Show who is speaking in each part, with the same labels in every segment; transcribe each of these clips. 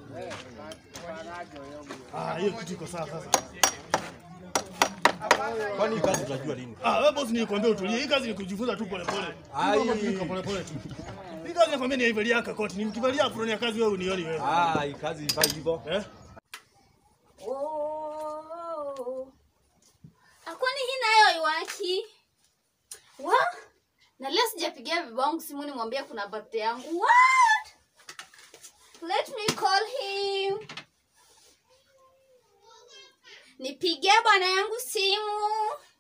Speaker 1: Ah, hiyo kitu iko sawa sasa.
Speaker 2: Kwani hii kazi tunajua lini?
Speaker 1: Ah, wewe boss nilikwambia utulie. Hii kazi ni kujifunza tu pole pole.
Speaker 2: Ai.
Speaker 1: Mambo tu iko pole pole tu. Hii kazi nakwambia ni haivalia koti. Nikivalia apron ya kazi wewe unioni wewe.
Speaker 2: Ah, hii kazi ifai hivyo.
Speaker 1: Eh?
Speaker 3: Oh. Ah, Kwani hii nayo iwaki? Wa? Na leo sijapigia bibi wangu simu nimwambie kuna birthday yangu. What? Let me call him. Nipigie bwana yangu simu.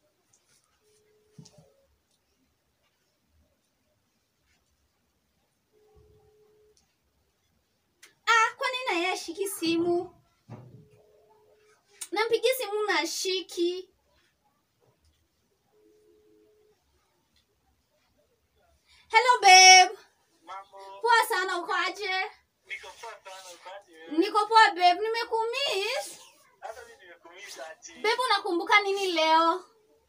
Speaker 3: Ah, kwani na yeye ashiki simu? Nampigia simu na shiki. Hello babe. Poa sana uko aje? Niko poa babe, nimekumiss. Babe unakumbuka nini leo?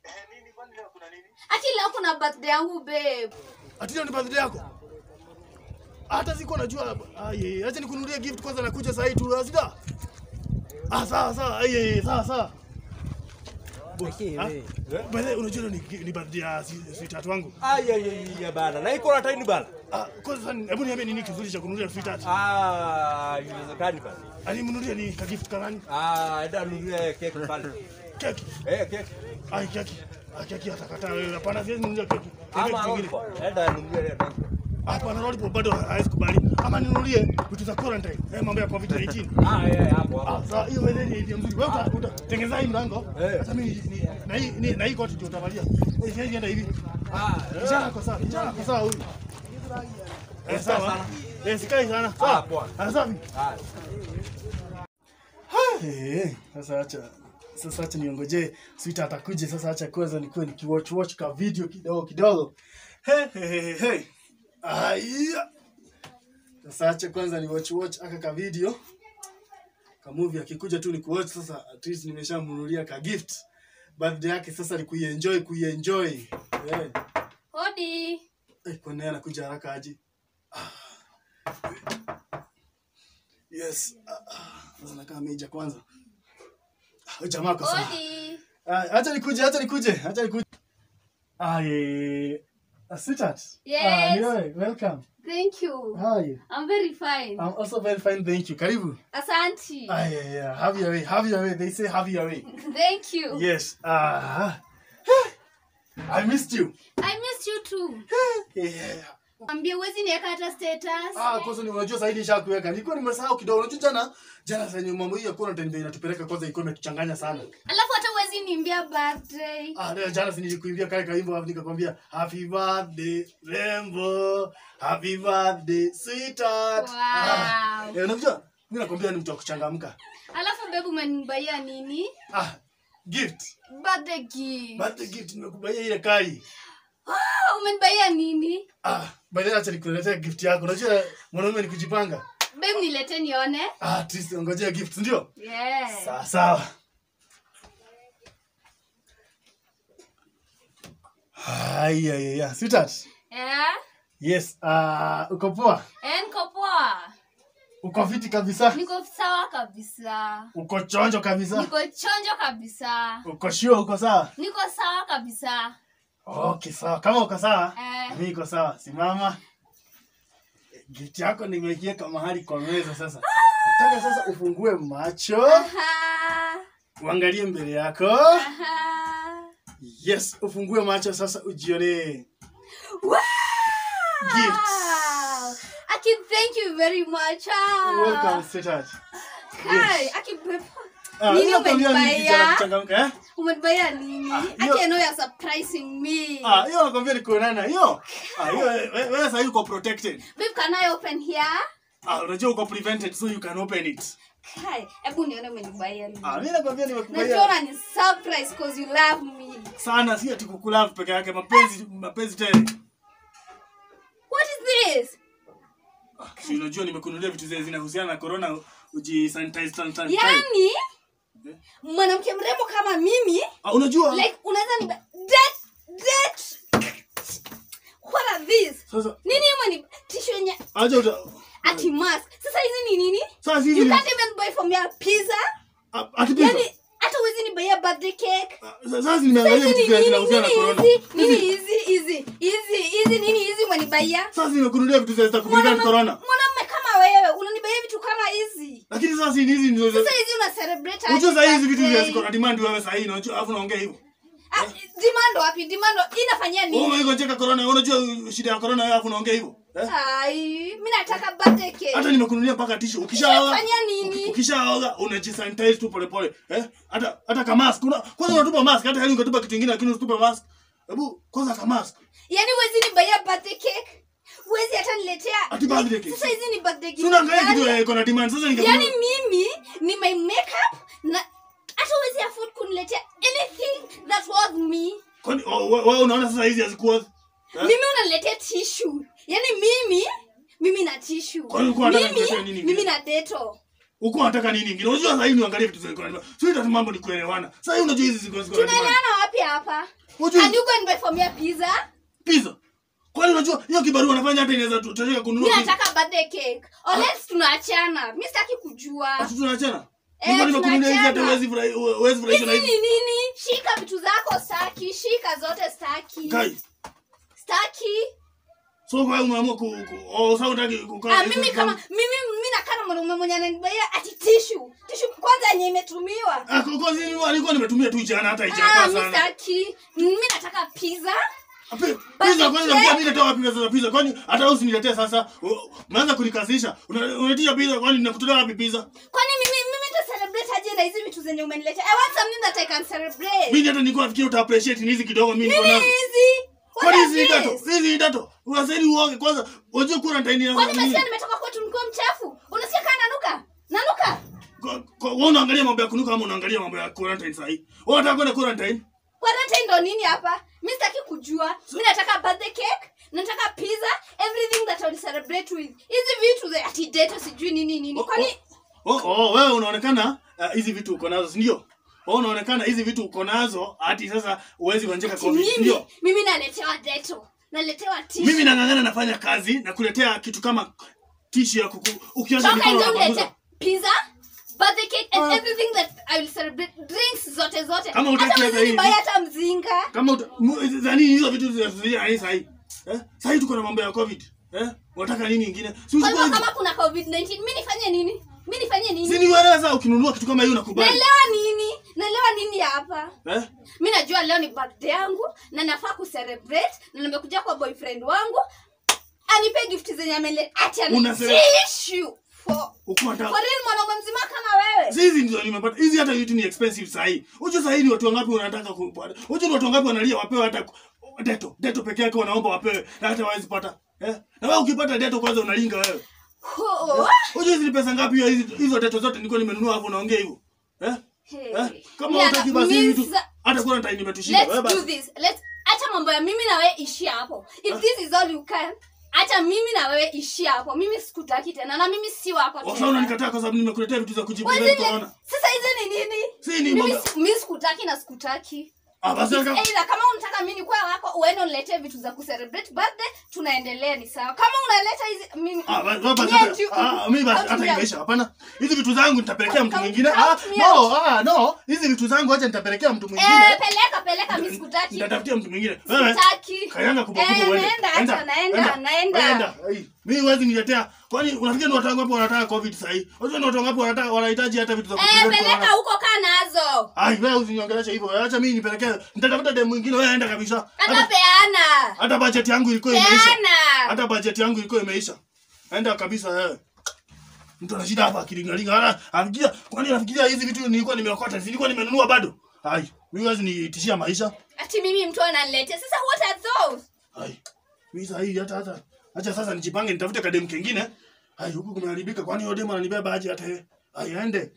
Speaker 3: Ati leo kuna birthday yangu babe.
Speaker 1: Ati leo ni birthday yako? Hata siko najua. Ai, acha nikununulie gift kwanza nakuja saa hii tu. Asida. Ah, sawa sawa. Ai, ai, sawa sawa. Ah, by the way, unajua ni, ni birthday ya si- sweetheart wangu.
Speaker 2: Ai ai ai ya bana. Na iko na taini bana.
Speaker 1: Ah, kwanza hebu niambie nini kizuri cha kununulia sweetheart?
Speaker 2: Ah, inawezekani bana.
Speaker 1: Alimnunulia ni ka gift kanani?
Speaker 2: Ah, enda nunue keki pale.
Speaker 1: Keki.
Speaker 2: Eh, keki.
Speaker 1: Ai, keki. Ah, keki atakataa wewe. Hapana, siwezi nunulia keki.
Speaker 2: Ama
Speaker 1: Keki kingine.
Speaker 2: lollipop. Enda nunue ile lollipop.
Speaker 1: Hapana, lollipop bado hawezi kubali. Ama ninunulie vitu za quarantine. Eh, mambo ya COVID-19.
Speaker 2: Ah, eh, hapo hapo.
Speaker 1: Ah, sawa, hiyo wewe ni idea mzuri. Wewe uta- utatengeneza hii mlango.
Speaker 2: Eh.
Speaker 1: Sasa mimi ni- na hii ni- na hii koti ndio utavalia. Eh, siwezi enda hivi.
Speaker 2: Ah,
Speaker 1: Kijana ako sawa, kijana ako sawa huyu. Eh, sawa.
Speaker 2: sana.
Speaker 1: Eh, sikai sana.
Speaker 2: Ah,
Speaker 1: Sawa.
Speaker 2: poa.
Speaker 1: Ah, sawa.
Speaker 2: Ah.
Speaker 1: Eh, sasa acha sasa acha niongoje sweetheart atakuje sasa acha kwanza nikuwe nikiwatch watch ka video kidogo kidogo. He he he he. Aya. Sasa acha kwanza ni watch watch aka ka video. Ka movie akikuja tu ni kuwatch sasa at least nimeshamnunulia ka gift. Birthday yake sasa ni kuienjoy kuienjoy. Eh.
Speaker 3: Hodi.
Speaker 1: Eh, kwa nini anakuja haraka aje? Ah. Yes. Ah, ah. Sasa nakaa meja kwanza. Ah, jamaa kwa sawa.
Speaker 3: Hodi.
Speaker 1: Ah, acha nikuje, acha nikuje, acha nikuje. Ah, eh, uh, sweetheart.
Speaker 3: Yes.
Speaker 1: Ah, ni wewe, welcome.
Speaker 3: Thank you.
Speaker 1: How are you?
Speaker 3: I'm very fine.
Speaker 1: I'm also very fine, thank you. Karibu.
Speaker 3: Asanti.
Speaker 1: Ah, yeah, yeah. Have your way, have your way. They say have your way.
Speaker 3: Thank you.
Speaker 1: Yes. Ah. I missed you.
Speaker 3: I missed you too.
Speaker 1: Yeah.
Speaker 3: Ambia uwezi niweka hata status.
Speaker 1: Ah, kwanza ni unajua zaidi nishakuweka. Nilikuwa nimesahau kidogo. Unajua jana jana zenye mambo hii ya quarantine ndio inatupeleka kwanza iko imetuchanganya sana.
Speaker 3: Alafu hata uwezi niambia birthday.
Speaker 1: Ah, leo jana si nilikuimbia kale kaimbo hapo nikakwambia happy birthday Rembo, happy birthday sweetheart.
Speaker 3: Wow.
Speaker 1: Ah, eh, unajua mimi nakwambia ni mtu wa kuchangamka.
Speaker 3: Alafu babe umenibaia nini?
Speaker 1: Ah, gift.
Speaker 3: Birthday gift.
Speaker 1: Birthday gift nimekubaia ile kai.
Speaker 3: Ah, umenibaia nini?
Speaker 1: Ah, by the way acha nikuletea gift yako. Unajua mwanaume ni kujipanga.
Speaker 3: Babe nilete nione.
Speaker 1: Ah, at least ngojea gift, ndio?
Speaker 3: Yeah.
Speaker 1: Sawa sawa. Haya, ya, ya. Sweetheart.
Speaker 3: Yeah.
Speaker 1: Yes, ah, uko poa?
Speaker 3: Eh, niko poa.
Speaker 1: Uko fiti kabisa?
Speaker 3: Niko sawa kabisa.
Speaker 1: Uko chonjo kabisa?
Speaker 3: Niko chonjo kabisa.
Speaker 1: Uko sure uko sawa?
Speaker 3: Niko sawa kabisa.
Speaker 1: Okay, sawa. Kama uko sawa,
Speaker 3: Eh.
Speaker 1: mimi niko sawa. Simama. Gift yako nimeiweka mahali kwa meza sasa. Nataka sasa ufungue macho,
Speaker 3: Aha.
Speaker 1: uangalie mbele yako.
Speaker 3: Aha.
Speaker 1: Yes, ufungue macho sasa ujione.
Speaker 3: Wow.
Speaker 1: Gifts.
Speaker 3: Aki, thank you very much. Ah.
Speaker 1: Welcome, sweetheart.
Speaker 3: Hi, Aki, babe.
Speaker 1: Ah,
Speaker 3: Nini
Speaker 1: nakwambia ni
Speaker 3: umenibaya?
Speaker 1: kijana kuchangamka, eh?
Speaker 3: Umenibaya nini?
Speaker 1: Ah,
Speaker 3: Aki,
Speaker 1: hiyo-
Speaker 3: I know you're surprising me.
Speaker 1: Ah, hiyo nakwambia ni kuonana. Hiyo. Ah, hiyo wewe wewe sasa uko protected.
Speaker 3: Babe, can I open here?
Speaker 1: Ah, unajua uko prevented so you can open it.
Speaker 3: Kai, hebu nione umenibaya nini.
Speaker 1: Ah, mimi nakwambia
Speaker 3: Najua
Speaker 1: nimekubaya
Speaker 3: ni surprise cause you love me.
Speaker 1: sana, si ati kukulove peke yake, mapenzi mapenzi tele.
Speaker 3: What is this?
Speaker 1: Si unajua nimekununulia vitu zile zinahusiana na corona uji sanitize sanitize.
Speaker 3: Yaani mwanamke mrembo kama mimi
Speaker 1: Ah, unajua?
Speaker 3: like unaweza ni that that what are these?
Speaker 1: Sasa
Speaker 3: Nini hiyo ni tishu yenye
Speaker 1: aje uta
Speaker 3: ati mask sasa hizi ni nini
Speaker 1: Sasa hizi
Speaker 3: you
Speaker 1: ni
Speaker 3: can't even buy for me a pizza
Speaker 1: Ah, ati pizza.
Speaker 3: yani hata huwezi ni buy a birthday cake
Speaker 1: Ah, Sasa nimeangalia
Speaker 3: hizi
Speaker 1: vitu
Speaker 3: ni
Speaker 1: vya
Speaker 3: nini
Speaker 1: zinahusiana na corona.
Speaker 3: nini hizi nini
Speaker 1: Hizi-
Speaker 3: hizi hizi hizi hizi nini hizi mwanibaia
Speaker 1: Sasa nimekununulia vitu za kuprevent corona.
Speaker 3: mwanamume kama wewe unanibaia vitu kama hizi
Speaker 1: Lakini sasa hizi hizi ndio
Speaker 3: sasa hizi una celebrate aje
Speaker 1: Unajua sasa hizi vitu
Speaker 3: birthday?
Speaker 1: vya ziko na demand wewe sasa hivi unajua alafu unaongea hivyo.
Speaker 3: Ah, demand wapi demand inafanyia
Speaker 1: Wewe
Speaker 3: nini
Speaker 1: umeingia cheka corona, unajua shida ya corona wewe alafu unaongea hivyo. Eh?
Speaker 3: ai mimi nataka birthday cake
Speaker 1: Hata nimekununulia mpaka tishu. Ukishaoga
Speaker 3: Inafanya nini?
Speaker 1: Ukishaoga unajisanitize tu pole pole. Eh? Hata hata kama mask. Una, kwanza unatupa mask hata hali ungetupa kitu kingine lakini usitupe mask. Hebu kwanza kama mask.
Speaker 3: yaani huwezi nibaia birthday cake huwezi hata niletea
Speaker 1: Ati birthday cake.
Speaker 3: sasa hizi ni birthday
Speaker 1: Si
Speaker 3: gift
Speaker 1: unaangalia kitu
Speaker 3: gani?
Speaker 1: ya iko na demand sasa
Speaker 3: yaani
Speaker 1: ningekununua.
Speaker 3: mimi ni my makeup na hata huwezi afford kuniletea anything that was me
Speaker 1: Kwani oh, wewe wewe unaona sasa hizi hazikuwa eh?
Speaker 3: mimi unaniletea tissue yaani mimi mimi na tissue
Speaker 1: Kwani ulikuwa unataka nikuletee nini
Speaker 3: mimi
Speaker 1: ingine?
Speaker 3: mimi na deto
Speaker 1: Uko unataka nini ingine? Unajua sasa hivi niangalie vitu ziko na demand. Sio ita mambo ni kuelewana. Sasa hivi unajua hizi ziko ziko na demand.
Speaker 3: tunaelewana wapi hapa
Speaker 1: Unajua
Speaker 3: and you go and buy for me a pizza
Speaker 1: pizza. Kwani unajua hiyo kibarua unafanya hata inaweza tutashika kununua
Speaker 3: mi
Speaker 1: pizza.
Speaker 3: nataka birthday cake unless tunaachana mi sitaki kujua
Speaker 1: Ati tunaachana?
Speaker 3: Eh,
Speaker 1: Nilikuwa nimekununulia hizi hata
Speaker 3: tunaachana.
Speaker 1: huwezi furahi huwezi furahishwa na
Speaker 3: hizi
Speaker 1: hizi.
Speaker 3: ni nini shika vitu zako staki shika zote staki
Speaker 1: Kai.
Speaker 3: staki
Speaker 1: So kwa hiyo umeamua ku, ku oh, sasa unataka kukaa.
Speaker 3: ah,
Speaker 1: hizo
Speaker 3: mimi
Speaker 1: vitu
Speaker 3: kama
Speaker 1: zangu.
Speaker 3: mimi mimi nakaa na mwanaume mwenye ananibaia ati tishu tishu kwanza yenye imetumiwa
Speaker 1: Ah, kwa kwa zini alikuwa nimetumia tu jana hata
Speaker 3: ah,
Speaker 1: haijakaa
Speaker 3: mi
Speaker 1: sana.
Speaker 3: staki mimi nataka pizza
Speaker 1: Ape, Pizza kwanza pia mimi natoa wapi pesa za pizza? Kwani hata wewe usiniletee sasa. U- Umeanza kunikasirisha. Una- Unaitisha pizza kwani ninakutolea wapi pizza?
Speaker 3: kwani mimi mimi nita celebrate aje na hizi vitu zenye umeniletea i want something that i can celebrate
Speaker 1: Mimi hata nilikuwa nafikiri uta appreciate ni hizi kidogo mimi niko
Speaker 3: nini
Speaker 1: nazo.
Speaker 3: hizi What
Speaker 1: Kwani
Speaker 3: are
Speaker 1: hizi ni
Speaker 3: these?
Speaker 1: dato? Hizi ni dato. Unastahili uoge kwanza. Unajua quarantine ya
Speaker 3: kwani
Speaker 1: nini?
Speaker 3: umesikia nimetoka kwetu nikiwa mchafu unasikia kaa nanuka nanuka
Speaker 1: Kwa- kwa- Wewe unaangalia mambo ya kunuka ama unaangalia mambo ya quarantine sasa hivi? Wewe unataka kwenda quarantine?
Speaker 3: quarantine ndo nini hapa mi sitaki kujua mi nataka birthday cake nataka pizza everything that I'll celebrate with hizi vitu za ati date sijui nini nini kwani
Speaker 1: Oh, oh, oh, wewe unaonekana ah, hizi vitu uko nazo, si ndio? Wewe unaonekana hizi vitu uko nazo hati sasa uwezi kuanjeka
Speaker 3: ati
Speaker 1: covid, si
Speaker 3: mimi
Speaker 1: ndio?
Speaker 3: mimi naletewa deto naletewa tishu
Speaker 1: Mimi nang'ang'ana nafanya kazi na kuletea kitu kama tishu ya kuku ukiosha
Speaker 3: toka
Speaker 1: mikono
Speaker 3: nje
Speaker 1: na
Speaker 3: ulete
Speaker 1: kupanguza.
Speaker 3: pizza birthday cake and
Speaker 1: Ah.
Speaker 3: everything that I will celebrate drinks zote zote
Speaker 1: Kama hutaki
Speaker 3: hata
Speaker 1: hata
Speaker 3: mwezi
Speaker 1: hivi.
Speaker 3: nibai hata mzinga
Speaker 1: Kama uta- mu- zani hizo vitu zinazuia hii sahi. Eh? Sahi tuko na mambo ya covid. Eh? Unataka nini ingine? Si
Speaker 3: kwa
Speaker 1: uchukue
Speaker 3: hivyo
Speaker 1: hizi.
Speaker 3: kama kuna covid 19 mi nifanye nini mi nifanye
Speaker 1: Si
Speaker 3: nini
Speaker 1: ni wewe sasa ukinunua kitu kama hiyo unakubali.
Speaker 3: naelewa nini naelewa nini hapa
Speaker 1: Eh?
Speaker 3: mi najua leo ni birthday yangu na nafaa kucelebrate na nimekuja kwa boyfriend wangu anipe gift zenye amele ati
Speaker 1: Una cele-
Speaker 3: anitishu for
Speaker 1: Uko unataka
Speaker 3: for real mwanaume mzima kama wewe
Speaker 1: Si hizi ndio nimepata. Hizi hata vitu ni expensive sahi. Unajua sahi ni watu wangapi wanataka ku Unajua ni watu wangapi wanalia wapewe hata ku- deto. Deto peke yake wanaomba wapewe na hata hawezi pata. Eh? Na wewe ukipata deto kwanza unalinga wewe.
Speaker 3: Ho-
Speaker 1: Unajua hizi ni pesa ngapi hiyo hizi hizo deto zote nilikuwa nimenunua hapo unaongea hivyo. Eh?
Speaker 3: Hey.
Speaker 1: Eh? Kama
Speaker 3: Mimi
Speaker 1: hutaki basi hivi vitu
Speaker 3: misa-
Speaker 1: hata kuna time nimetushinda. Wewe
Speaker 3: let's do
Speaker 1: basi.
Speaker 3: this let's acha mambo ya mimi na wewe ishia hapo if this is all you can acha mimi na wewe ishia hapo mimi sikutaki tena na mimi si wako
Speaker 1: Sasa
Speaker 3: tena
Speaker 1: unanikataa kwa sababu nimekuletea vitu za kujibu
Speaker 3: Wazile-
Speaker 1: corona.
Speaker 3: sasa hizi ni nini
Speaker 1: Si ni
Speaker 3: mimi
Speaker 1: mambo.
Speaker 3: si- mimi sikutaki na sikutaki
Speaker 1: Ah basi
Speaker 3: It's
Speaker 1: kama
Speaker 3: either kama unataka mimi nikuwa wako uende uniletee vitu za kucelebrate birthday tunaendelea ni sawa kama unaleta hizi mimi
Speaker 1: Ah, ba- ba- basi
Speaker 3: Me and
Speaker 1: hata-
Speaker 3: you-
Speaker 1: ah, mimi basi
Speaker 3: Count
Speaker 1: hata
Speaker 3: me out.
Speaker 1: imeisha. Hapana. Hizi vitu zangu nitapelekea mtu
Speaker 3: Count-
Speaker 1: mwingine.
Speaker 3: count
Speaker 1: Ah,
Speaker 3: me
Speaker 1: no,
Speaker 3: out.
Speaker 1: ah, no. Hizi vitu zangu acha nitapelekea mtu
Speaker 3: eh
Speaker 1: mwingine.
Speaker 3: peleka peleka mimi sikutaki
Speaker 1: Nitatafutia mtu mwingine. Wewe
Speaker 3: Sitaki.
Speaker 1: kayanga kubwa
Speaker 3: Eh,
Speaker 1: kubwa uende.
Speaker 3: naenda, acha, naenda, naenda.
Speaker 1: Enda. Ai, Mimi huwezi niletea. Kwani unafikiri ni watu wangapi wanataka covid sasa hivi? Unajua ni watu wangapi wanataka wanahitaji hata vitu za
Speaker 3: eh
Speaker 1: kuprevent
Speaker 3: peleka
Speaker 1: corona.
Speaker 3: huko kaa nazo
Speaker 1: Ai, wewe usiniongeleshe hivyo. Acha mimi nipelekee. Nitatafuta demu mwingine wewe enda kabisa.
Speaker 3: hata
Speaker 1: Hata
Speaker 3: peana
Speaker 1: hata budget yangu ilikuwa imeisha.
Speaker 3: peana
Speaker 1: Hata budget yangu ilikuwa imeisha. Enda kabisa wewe. Mtu ana shida hapa akilingalinga. Ana afikiria kwani anafikiria hizi vitu nilikuwa nimeokota, nilikuwa nimenunua bado. Ai, mimi wazi nitishia maisha.
Speaker 3: ati mimi mtu ananiletea sasa what are those
Speaker 1: Ai. Mimi sasa hii hata hata acha sasa nijipange nitafute kademu kengine. Ai, huku kumeharibika kwani yule demu ananibeba aje hata yeye. Ai, aende.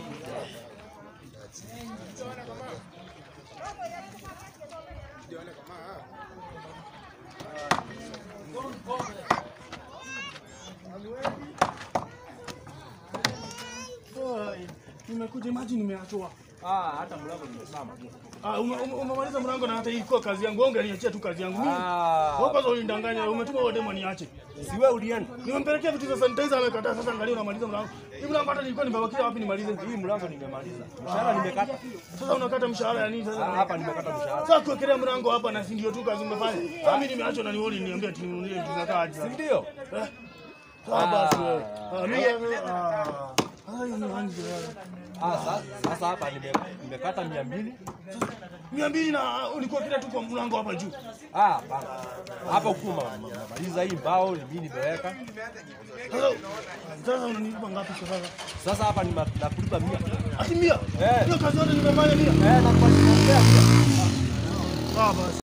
Speaker 1: Ai, Nimekuja maji nimeatoa.
Speaker 2: Ah, hata mlango nimesimama.
Speaker 1: Ah, ume- ume- umemaliza mlango na hata hii kwa kazi yangu. Ongea niachia tu kazi yangu. Mimi.
Speaker 2: Ah.
Speaker 1: Wewe kwanza ulindanganya, umetuma wewe demo niache.
Speaker 2: Si wewe ulienda.
Speaker 1: Nimempelekea vitu za sanitizer amekataa. Sasa angalia unamaliza mlango. Hivi mlango hata nilikuwa nimebakia wapi nimalize?
Speaker 2: Hii mlango nimemaliza. Mshahara nimekata.
Speaker 1: Sasa unakata mshahara ya nini
Speaker 2: Ah,
Speaker 1: sasa?
Speaker 2: Hapa nimekata mshahara.
Speaker 1: Sasa kuwekelea mlango hapa na si ndio tu kazi umefanya. Sasa mimi nimeachwa na nioni niambia ati ninunulie vitu za kazi.
Speaker 2: Si ndio?
Speaker 1: Eh? Sawa basi wewe. Ah, mimi ah. Ah, hiyo ni wangi wewe.
Speaker 2: Ah, sasa sasa hapa nime- nimekata mia mbili.
Speaker 1: Mia mbili na ulikuwa kila tu kwa mlango hapa juu.
Speaker 2: Ah, hapana. Hapa ukuma maliza hii mbao ni mimi nimeweka.
Speaker 1: Sasa sasa unanilipa ngapi kwa sasa?
Speaker 2: Sasa hapa nima- nakulipa mia.
Speaker 1: Ati mia?
Speaker 2: Eh.
Speaker 1: Hiyo kazi yote nimefanya mia.
Speaker 2: Eh, nakupa mia.
Speaker 1: Sawa basi.